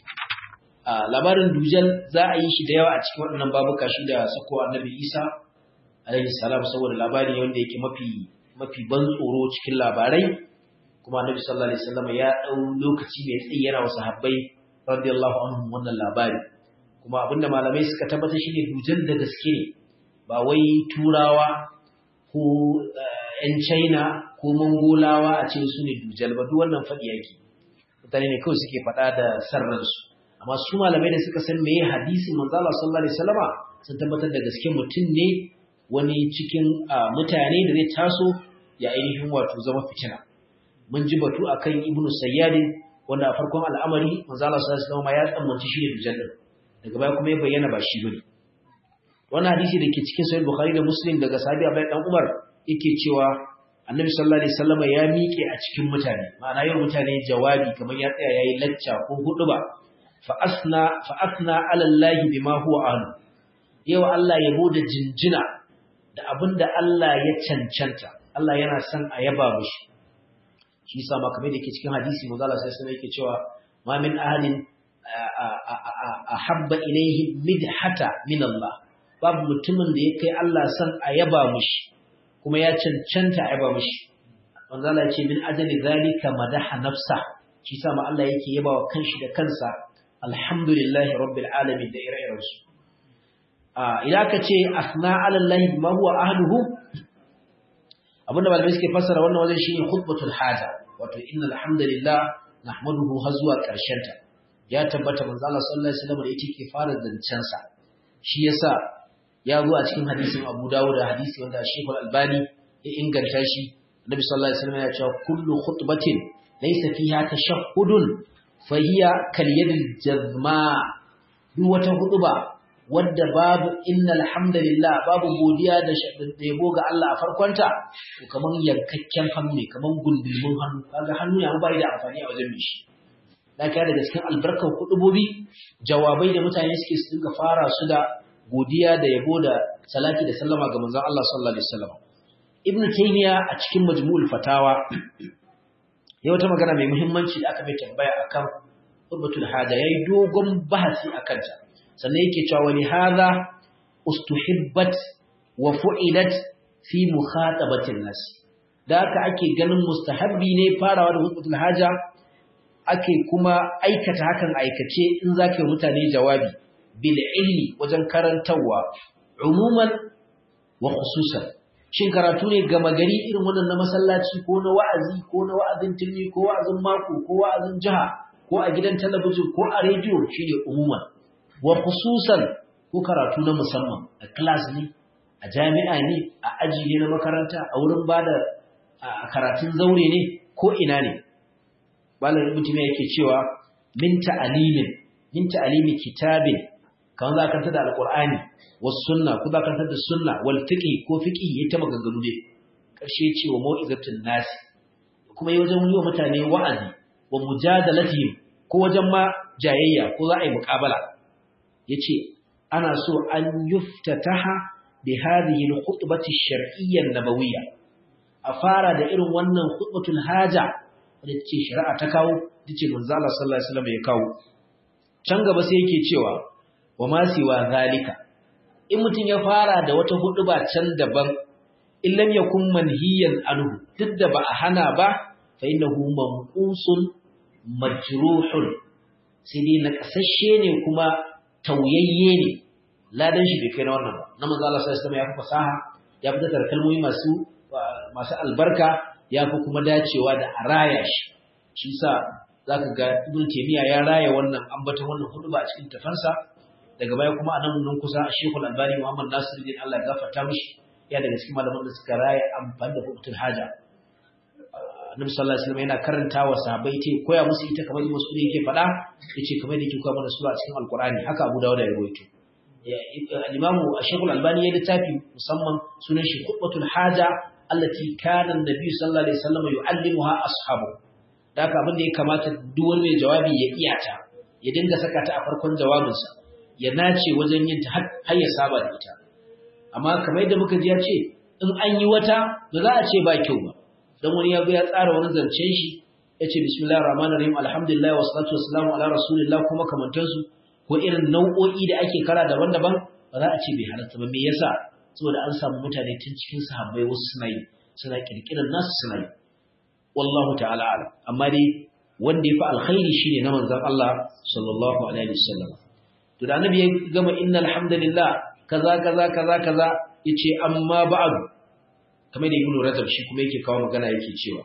labarin dujal za a yi shi da yawa a cikin waɗannan babuka shi da sako annabi isa alaihi salam saboda labari wanda yake mafi mafi ban tsoro cikin labarai kuma annabi sallallahu alaihi wasallam ya dau lokaci mai tsayi yana wa sahabbai radiyallahu anhum wannan labari kuma abinda malamai suka tabbata shine dujal da gaske ne ba wai turawa ko ‘yan China ko Mongolawa a ce su ne dujal ba duk wannan faɗi yake. Mutane ne kawai suke faɗa da sarransu. Amma su malamai da suka san meye hadisin manzala sallallahu alaihi wasallama sun tabbatar da gaske mutum ne wani cikin mutane da zai taso ya ainihin wato zama fitina. Mun ji batu akan Ibn Sayyadin wanda a farkon al'amari manzala sallallahu alaihi wasallama ya tsammanci shi ne dujal din. Daga baya kuma ya bayyana ba shi bane. Wannan hadisi da ke cikin Sahih Bukhari da Muslim daga sahabi Abdullah dan Umar yake cewa annabi sallallahu alaihi wasallam ya miƙe a cikin mutane ma'ana yau mutane jawabi kamar ya tsaya yayi lacca ko huduba fa asna fa asna ala allahi bima huwa ahlu yau Allah ya da jinjina da abinda Allah ya cancanta Allah yana son a yaba mishi shi yasa ma kamar da yake cikin hadisi manzo Allah sai sai yake cewa ma min ahadin ahabba ilayhi midhata min Allah babu mutumin da ya kai Allah son a yaba mishi kuma ya cancanta a yaba mishi manzo Allah ya ce min ajali zalika madaha nafsa shi sa ma Allah yake yaba wa kanshi da kansa alhamdulillahi rabbil alamin da ire-iren su a idan ka ce asna ala Allah ma huwa ahluhu abinda malamai suke fassara wannan wajen shine khutbatul haja wato innal hamdalillah nahmaduhu har zuwa karshen ta ya tabbata manzo Allah sallallahu alaihi wasallam da yake ke fara zancen sa shi yasa ya zo a cikin hadisin Abu Dawud da hadisi wanda Sheikh Al-Albani ya inganta shi Nabi sallallahu alaihi wasallam ya ce kullu khutbatin laysa fiha tashahhudun fa hiya kal yadil jazma duk wata hutuba wadda babu innal hamdalillah babu godiya da yabo ga Allah a farkonta to kaman yankakken hannu ne kaman gundulmin hannu kaga hannu ya bai da amfani a wajen mishi da kai daga cikin albarkar hudubobi jawabai da mutane suke su dinga fara su da godiya da yabo da salati da sallama ga manzon Allah sallallahu alaihi wasallam Ibn Taymiyyah a cikin Majmu'ul Fatawa ya wata magana mai muhimmanci da aka mai tambaya akan Qurbatul Haja yayi dogon bahasi akan ta sannan yake cewa wani hadha ustuhibbat wa fu'ilat fi mukhatabatin nas da haka ake ganin mustahabbi ne farawa da Qurbatul Haja ake kuma aikata hakan aikace in zaka mutane jawabi bil ilmi wajen karantarwa umuman wa khususan shin karatu ne gama gari irin wannan na masallaci ko na wa'azi ko na wa'azin tilmi ko wa'azin mako ko wa'azin jiha ko a gidan talabijin ko a rediyo shine umuman wa khususan ko karatu na musamman a class ne a jami'a ne a aji ne na makaranta a wurin bada karatun zaure ne ko ina ne malam mutum yake cewa min ta'alimin min ta'alimi kitabin kan za ka da alqur'ani was sunna ko za ka da sunna wal fiqh ko fiqh yayi ta maganganu ne karshe ce wa mau'izatul nas kuma yi wajen yiwa mutane wa'azi wa mujadalatihim ko wajen ma jayayya ko za a yi muqabala yace ana so an yuftataha bi hadhihi al-khutbati ash-shar'iyya an-nabawiyya a fara da irin wannan khutbatul haja wanda ce shari'a ta kawo tace manzo Allah sallallahu alaihi wasallam ya kawo can gaba sai yake cewa wa ma siwa zalika in mutun ya fara da wata huduba can daban in lam yakun manhiyan anhu duk da ba a hana ba fa innahu manqusun majruhun sai dai na kasashe ne kuma tauyayye ne ladan shi bai kai na wannan ba na manzo Allah sallallahu alaihi wasallam ya fi fasaha ya fi da kalmomi masu masu albarka ya fi kuma dacewa da a raya shi shi sa za ka ga ibn taymiya ya raya wannan ambaton wannan hudu ba a cikin tafansa daga baya kuma a nan nan kusa a shekul albani muhammad nasiruddin allah ya gafarta mishi ya daga cikin malaman da suka raya amfani da hukutul haja Annabi sallallahu alaihi wasallam yana karanta wa sahabbai ce koya musu ita kamar da Mas'ud yake faɗa yace kamar da yake koya mana sura cikin Alqur'ani haka Abu Dawud ya rawaito al-Imam Ash-Shaykh al-Albani ya littafi musamman sunan shi Khutbatul Haja allati kana an-nabi sallallahu alaihi wasallam yu'allimuha ashabu da haka abin da ya kamata duk wani mai jawabi ya iya ta ya dinga saka ta a farkon jawabinsa ya nace wajen yin ta har ya saba da ita amma kamar yadda muka ji ya ce in an yi wata ba za a ce ba kyau ba dan wani ya ya tsara wani zancen shi ya ce bismillahir rahmanir rahim alhamdulillah wa salatu wassalamu ala rasulillah kuma kamantansu ko irin nau'o'i da ake kara daban-daban ba za a ce bai halatta ba me yasa saboda an samu mutane tun cikin sahabbai wasu suna yi suna kirkirar nasu suna yi wallahu ta'ala alam amma dai wanda ya fi alkhairi shine na manzon Allah sallallahu alaihi wasallam to da annabi ya gama innal hamdalillah kaza kaza kaza kaza yace amma ba'du kamar da ibnu rajab shi kuma yake kawo magana yake cewa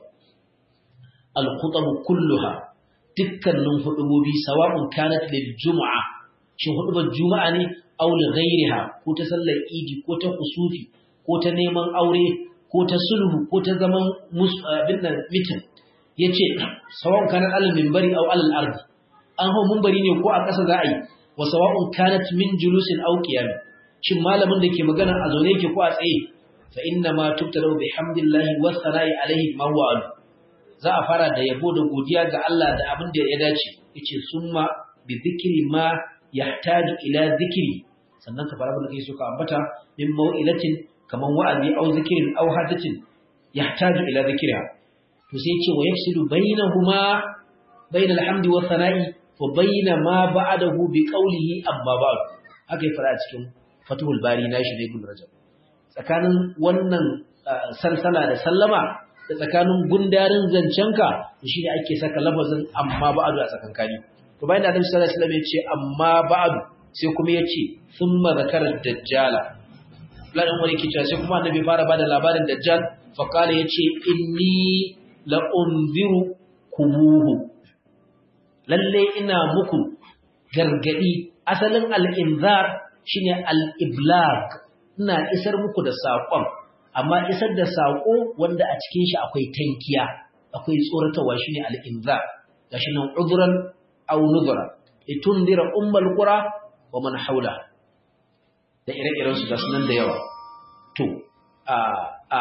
al khutab kulluha dukkanin hudubobi sawa'un kanat lil jumu'a shin hudubar juma'a ne aw li ghayriha ko ta sallar idi ko ta kusufi ko ta neman aure ko ta sulhu ko ta zaman abin nan mitin yace sawa'un kanat al minbari aw al ardi an hau minbari ne ko a ƙasa za a yi wa sawa'un kanat min julusin aw qiyam shin malamin da ke magana a zaune yake ko a tsaye fa inna ma tubtalu bihamdillahi wa thana'i alayhi ma huwa alu za a fara da yabo da godiya ga Allah da abin da ya dace yace summa bi dhikri ma yahtaju ila dhikri sannan ka fara da kai suka ambata min mau'ilatin kaman wa'azi aw zikrin aw hadatin yahtaju ila dhikriha to sai yace wa yafsidu bainahuma bainal hamdi wa thana'i wa baina ma ba'dahu bi qawlihi amma ba'd haka ya fara cikin Fathul Bari nashi ne Ibn Rajab tsakanin wannan salsala da sallama da tsakanin gundarin zancenka shi ne ake saka lafazin amma ba'du a tsakankani to bayan da Annabi sallallahu alaihi wasallam ya ce amma ba'du sai kuma ya ce thumma zakara dajjala ladan wani ke cewa sai kuma Annabi fara bada labarin dajjal fa kala yace inni la unziru kumuhu lalle ina muku gargadi asalin al-inzar shine al-iblag ina isar muku da saƙon amma isar da saƙo wanda a cikin shi akwai tankiya akwai tsoratarwa shine al-inzar gashi nan udhran aw nudhra litundira ummul qura wa man haula da ire-iren su gasu nan da yawa to a a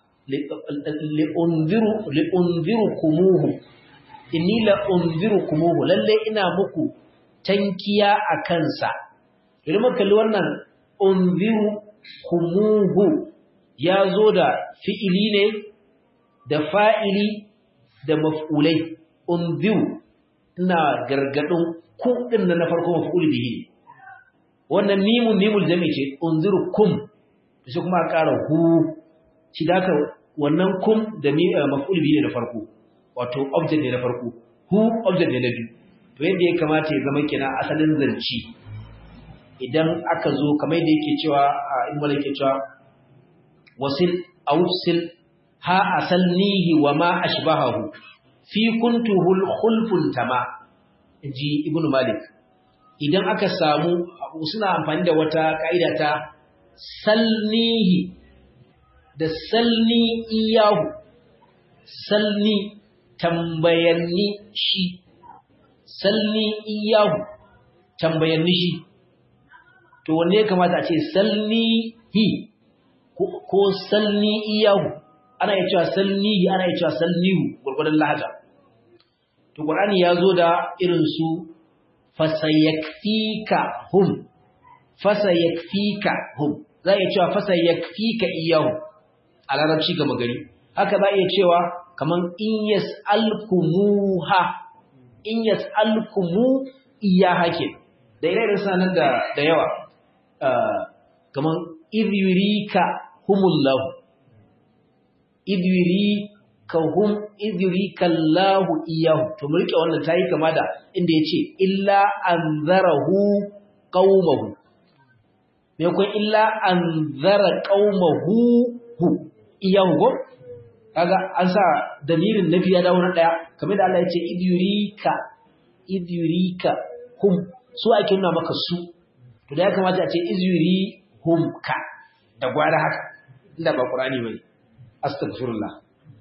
li'unziru li'unzirukumuhu inni la'unzirukumuhu lalle ina muku tankiya a kansa idan muka kalli wannan unziru kumuhu ya zo da fi'ili ne da fa'ili da maf'ulai unziru ina gargadin ku din na farko maf'ul bihi wannan mimun mimul jami ce unziru kum sai kuma a ƙara hu shi da wannan kum da maf'ul bihi ne na farko wato object ne na farko hu object ne na biyu to yadda ya kamata ya zama kina asalin zanci idan aka zo kamar da yake cewa a in yake cewa wasil awsil ha asalnihi wa ma ashbahahu fi kuntuhul khulfun tama inji ibnu malik idan aka samu suna amfani da wata kaida ta salnihi da salni iyahu salni tambayanni shi salni iyahu tambayanni shi to wanne ya kamata a ce salnihi ko salni iyahu ana iya cewa salnihi ana iya cewa salnihu gurgurdan lahaja to qur'ani ya zo da irin su fasayakfika hum fasayakfika hum za a iya cewa fasayakfika iyahu a larabci gama gari haka za a iya cewa kaman in yas'alkumuha in yas'alkumu iyaha ke da ire-iren sanar da da yawa kaman idhurika humullahu idhurika hum idhurika Allahu iyahu to mu rike wannan tayi kama da inda yace illa anzarahu qaumahu me kun illa anzara qaumahu hu iyahu go kaga an sa damirin nafi ya dawo na daya kamar da Allah ya ce idhurika idhurika hum su ake nuna maka su to da ya kamata a ce izuri humka da gwara haka inda ba qur'ani bane astaghfirullah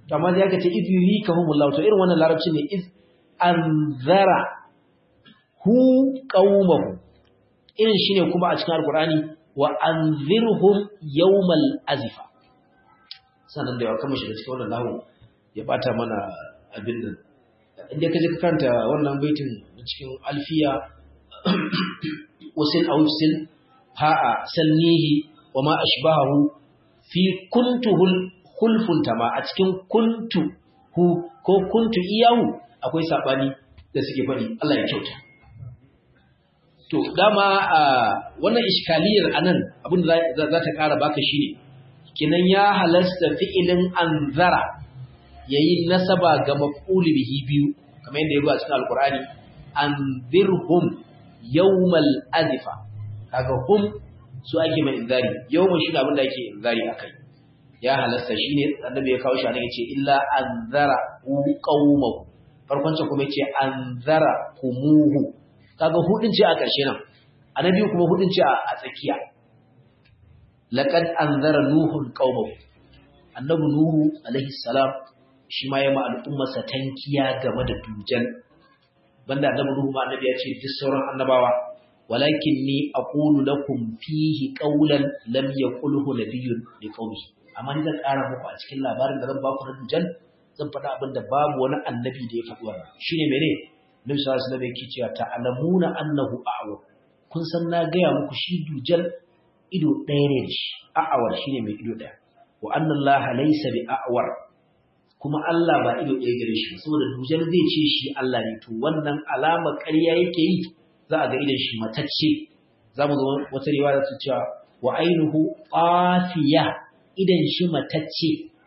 to amma ya kace iz yurikahumullahu to irin wannan larabci ne iz anzara hu qaumahu irin shine kuma a cikin alqur'ani wa anzirhum yawmal azifa sanan da yawa kamar shi da cikin wannan lahu ya bata mana abin nan inda kaje ka kanta wannan baitin cikin alfiya wasil awsil ha'a sannihi wa ma ashbahu fi kuntuhul khulfun tama a cikin kuntu hu ko kuntu iyahu akwai sabani da suke faɗi Allah ya kyauta to dama wannan iskaliyar anan abin da za ta ƙara baka shine kinan ya halasta fi'ilin anzara yayi nasaba ga maf'ul bihi biyu kamar yadda ya zo a cikin alqur'ani anzirhum yawmal azifa kaga hum su ake mai inzari yawmal shi abin da ake inzari akai ya halasta shine annabi ya kawo shi anan yace illa anzara qaumahu farkon ce kuma yace anzara kumuhu kaga hudin ce a ƙarshe nan annabi kuma hudin ce a tsakiya laqad anzara nuhun qaumahu annabi nuhu alaihi salam shi ma ya ma al'ummarsa tankiya game da dujan banda annabi nuhu ma annabi ya ce duk sauran annabawa walakin ni aqulu lakum fihi qawlan lam yaqulhu nabiyyun liqaumihi amma ni zan ƙara muku a cikin labarin da zan ba ku na dujan zan faɗa abin da babu wani annabi da ya faɗi wannan shine mene Nabi sallallahu alaihi wasallam yake cewa ta'lamuna annahu a'war kun san na gaya muku shi dujal ido ɗaya ne shi a'awar shine mai ido ɗaya wa anna Allah laysa bi a'war kuma Allah ba ido ɗaya gare shi saboda dujal zai ce shi Allah ne to wannan alama ƙarya yake yi za a ga idan shi matacce za mu ga wata riwaya ta cewa wa ainuhu qafiya idan shi matacce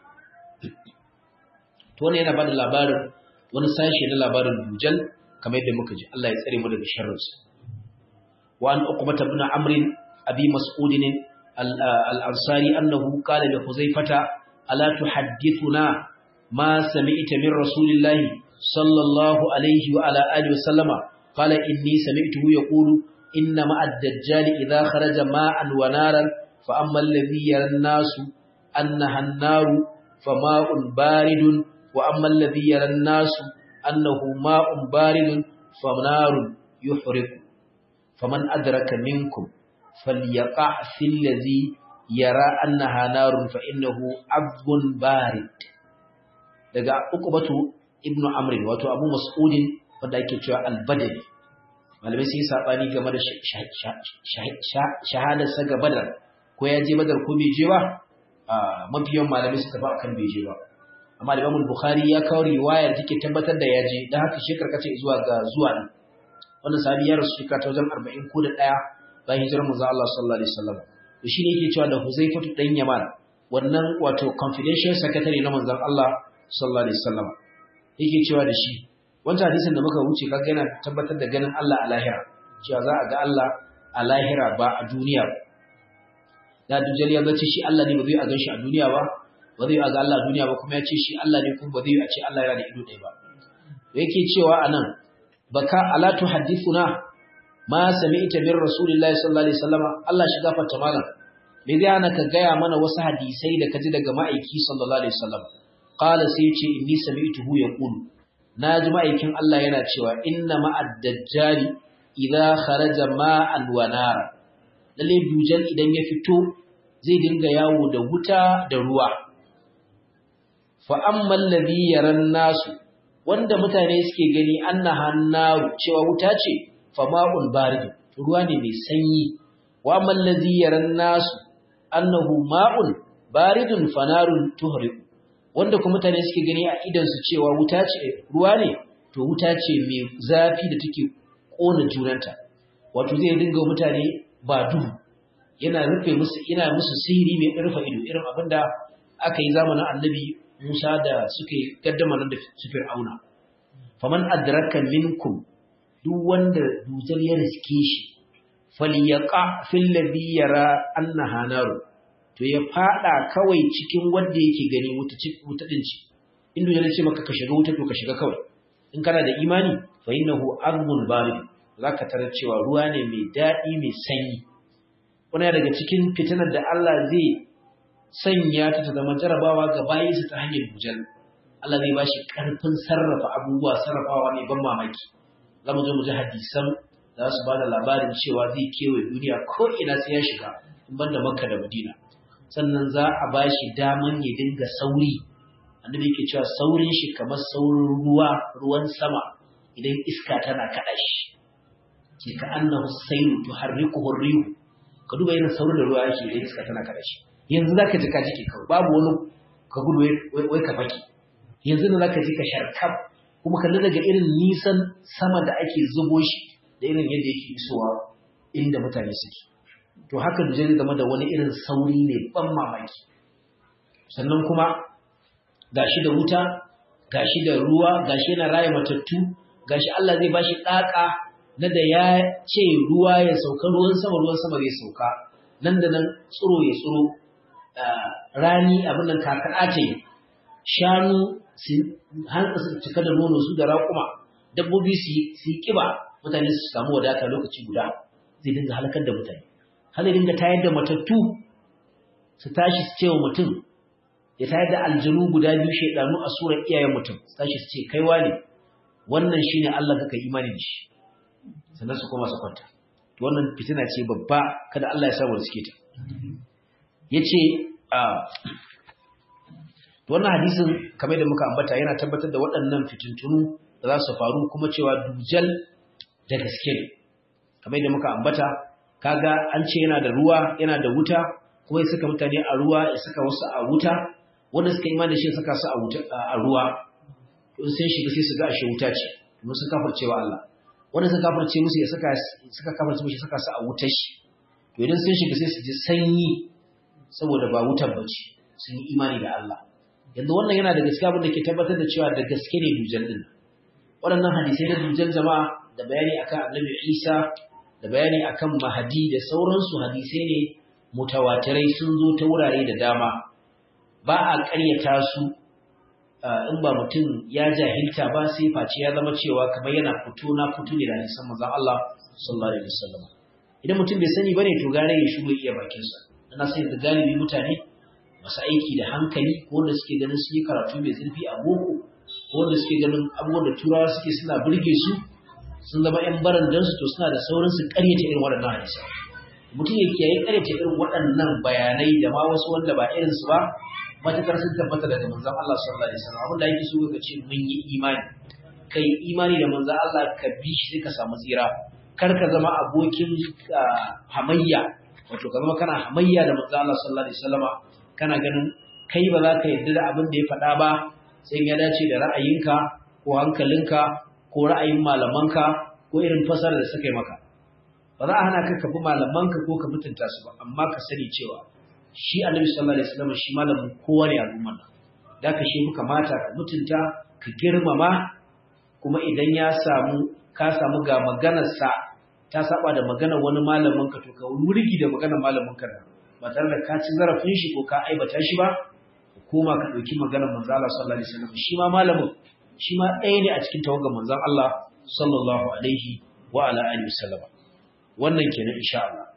to wannan yana bada labarin wani sashe na labarin dujal kamar yadda muka ji Allah ya tsare mu daga sharrinsa wa an uqbata ibn amr abi mas'ud al-ansari annahu qala li huzaifata ala tuhaddithuna ma sami'ta min rasulillahi sallallahu alayhi wa ala alihi wa sallama qala inni sami'tuhu yaqulu inna ma'a ad-dajjal idha kharaja ma'an wa naran fa amma alladhi yara an-nasu annaha an-naru fama'un baridun wa amma alladhi yara an-nasu annahu ma'un baridun fanarun yuhriqu faman adraka minkum falyaqa fil ladhi yara annaha narun fa innahu abun barid daga uqbatu ibnu amr wato abu mas'udin wanda yake cewa al-badri malamai sai sabani game da shahadar sa ga badar ko ya je badar ko bai je ba mafiyan malamai suka ba akan bai je ba amma Imam Bukhari ya kawo riwayar take tabbatar da yaje dan haka shi karkace zuwa ga zuwa ne wannan sahabi ya rasu shekara ta wajen 40 ko da daya bayan hijirar manzo Allah sallallahu alaihi wasallam to shine yake cewa da Huzaifatu dan Yaman wannan wato confidential secretary na manzon Allah sallallahu alaihi wasallam yake cewa da shi wannan hadisin da muka wuce kaga yana tabbatar da ganin Allah a lahira cewa za a ga Allah a lahira ba a duniya da dujjal ya zace shi Allah ne ba zai a gan shi a duniya ba ba zai a ga Allah a duniya ba kuma ya ce shi Allah ne kuma ba zai a ce Allah yana da ido ɗaya ba yake cewa anan baka ala tuhaddithuna ma sami'ta min rasulillahi sallallahu alaihi wasallam Allah shi gafarta malam me zai hana ka gaya mana wasu hadisai da kaji daga ma'aiki sallallahu alaihi wasallam qala sai ce inni sami'tuhu yaqulu naji ma'aikin Allah yana cewa inna ma'ad dajjali idza kharaja ma'an wa nara lalle dujan idan ya fito zai dinga yawo da wuta da ruwa fa ammal ladhi yaran nasu wanda mutane suke gani annaha naru cewa wuta ce fa ma'un barid ruwa ne mai sanyi wa ammal ladhi yaran nasu annahu ma'un baridun fanarun tuhriq wanda kuma mutane suke gani a idan su cewa wuta ce ruwa ne to wuta ce mai zafi da take kona junanta wato zai dinga mutane ba duhu yana rufe musu yana musu sihiri mai rufe ido irin abinda aka yi zamanin annabi Musa da suke gaddama nan da su Fir'auna faman adraka minkum duk wanda dujal ya riske shi falyaqa fil ladhi yara annaha naru to ya fada kawai cikin wanda yake gani wuta wuta din ci in dujal ya ce maka ka shiga wuta to ka shiga kawai in kana da imani fa innahu armun barid zaka tarar cewa ruwa ne mai dadi mai sanyi wannan daga cikin fitinar da Allah zai sanya ta ta zama jarabawa ga bayinsa ta hanyar dujal Allah zai bashi karfin sarrafa abubuwa sarrafawa mai ban mamaki za mu je mu ji hadisan za su ba da labarin cewa zai kewaye duniya ko ina sai ya shiga in ban da makka da madina sannan za a ba shi daman ya dinga sauri annabi yake cewa saurin shi kamar saurin ruwa ruwan sama idan iska tana kaɗa shi ke ka annahu sayru tuharrikuhu rihu ka duba irin saurin da ruwa yake idan iska tana kaɗa shi yanzu zaka ji ka jike kawai babu wani ka gudu wai ka faki yanzu ne zaka ji ka sharkaf kuma kalli daga irin nisan sama da ake zubo shi da irin yadda yake isowa inda mutane suke to haka da zai zama da wani irin sauri ne ban mamaki sannan kuma gashi da wuta gashi da ruwa gashi yana raya matattu gashi Allah zai bashi daka na da ya ce ruwa ya sauka ruwan sama ruwan sama zai sauka nan da nan tsiro ya tsiro rani abin nan kakada ce shanu hantsa su cika da nono su da raƙuma dabbobi su yi kiba mutane su samu wadata lokaci guda zai dinga halakar da mutane har dinga tayar da matattu su tashi su ce wa mutum ya tayar da aljanu guda biyu shaidanu a surar iyayen mutum su tashi su ce kai wane wannan shine Allah kaka imani da shi sannan su koma su kwanta to wannan fitina ce babba kada Allah ya samu da suke ta yace a wannan hadisin kamar da muka ambata yana tabbatar da waɗannan fitintunu da za su faru kuma cewa dujal da gaske ne kamar da muka ambata kaga an ce yana da ruwa yana da wuta kuma ya saka mutane a ruwa ya saka wasu a wuta wanda suka imani da shi saka su a wuta a ruwa in sun shiga sai su ga ashe wuta ce kuma sun kafirce wa Allah wanda suka kafirce musu ya saka suka kafirce musu saka su a wutar shi to idan sun shiga sai su ji sanyi saboda ba wutar bace sun yi imani da Allah yanzu wannan yana da gaskiya abin da ke tabbatar da cewa da gaske ne dujal din waɗannan hadisai na dujal jama'a da bayani akan annabi Isa da bayani akan mahadi da sauransu hadisai ne mutawatirai sun zo ta wurare da dama ba a ƙaryata su in ba mutum ya jahilta ba sai face ya zama cewa kamar yana fito na fito ne da hadisan manzon Allah sallallahu alaihi wasallam idan mutum bai sani bane to gare ya shigo iya bakin sa ana sai da galibi mutane masu aiki da hankali ko wanda suke ganin su yi karatu mai zurfi a boko ko wanda suke ganin abubuwan da turawa suke suna burge su sun zama ‘yan barandansu to suna da saurin su karyata irin waɗannan hadisa. Mutum ya kiyaye karyata irin waɗannan bayanai da ma wasu wanda ba irinsu ba, matakar sun tabbata daga manzan Allah sallallahu alaihi wasallam abin da yake so ka ce mun yi imani. Kai imani da manzan Allah ka bi shi sai ka samu tsira. Kar ka zama abokin hamayya, wato ka zama kana hamayya da manzan Allah sallallahu alaihi wasallama kana ganin kai ba za ka yarda da abin da ya faɗa ba sai ya dace da ra'ayinka ko hankalinka ko ra'ayin malamanka ko irin fasarar da suka yi maka ba za a hana ka ka bi malamanka ko ka mutunta su ba amma ka sani cewa shi annabi sallallahu alaihi wasallam shi malamin kowa ne al'umma nan da ka shi muka mata ka mutunta ka girmama kuma idan ya samu ka samu ga maganar sa ta saba da maganar wani malamin ka to ka wurgi da maganar malamin ka ba tare da ka ci zarafin shi ko ka aibata shi ba koma ka dauki maganar manzo Allah sallallahu alaihi wasallam shi ma malamin shi ma ɗaya ne a cikin tawagar manzon Allah sallallahu alaihi wa ala alihi wasallam wannan kenan insha Allah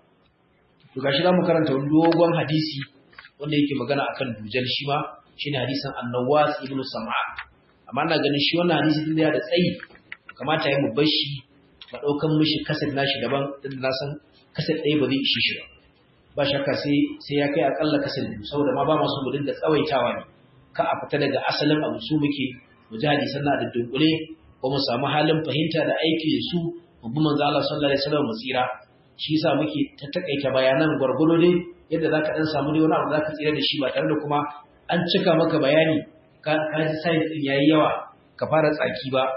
to gashi zamu karanta wani dogon hadisi wanda yake magana akan dujal shi ma shine hadisin An-Nawas ibn Sam'a amma ina ganin shi wannan hadisi din da ya da tsayi kamata ya mu bar shi ba daukan mishi kasar nashi daban din na san kasar ɗaya ba zai ishi shi ba ba shakka sai sai ya kai akalla kasar biyu saboda ma ba masu mu dinga tsawaitawa ne ka a fita daga asalin abu su muke mujahidi sannan da dunkule ko mu samu halin fahimta da aiki da su mu bi manzo Allah sallallahu alaihi wasallam tsira shi yasa muke ta takaita bayanan gwargwado dai yadda zaka dan samu dai wani abu zaka tsira da shi ba tare da kuma an cika maka bayani ka ka ji sai din yayi yawa ka fara tsaki ba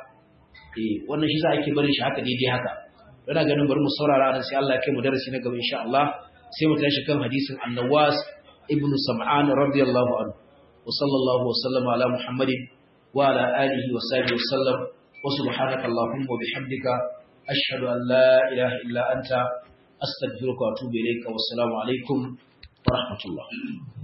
eh wannan shi yasa ake barin shi haka daidai haka ina ganin bari mu saurara nan sai Allah ya kai mu darasi na gaba insha Allah sai mu tashi kan hadisin An-Nawas ibn Sam'an radiyallahu anhu wa sallallahu wa sallama ala Muhammadin وعلى آله وصحبه وسلم وسبحانك اللهم وبحمدك أشهد أن لا إله إلا أنت أستغفرك وأتوب إليك والسلام عليكم ورحمة الله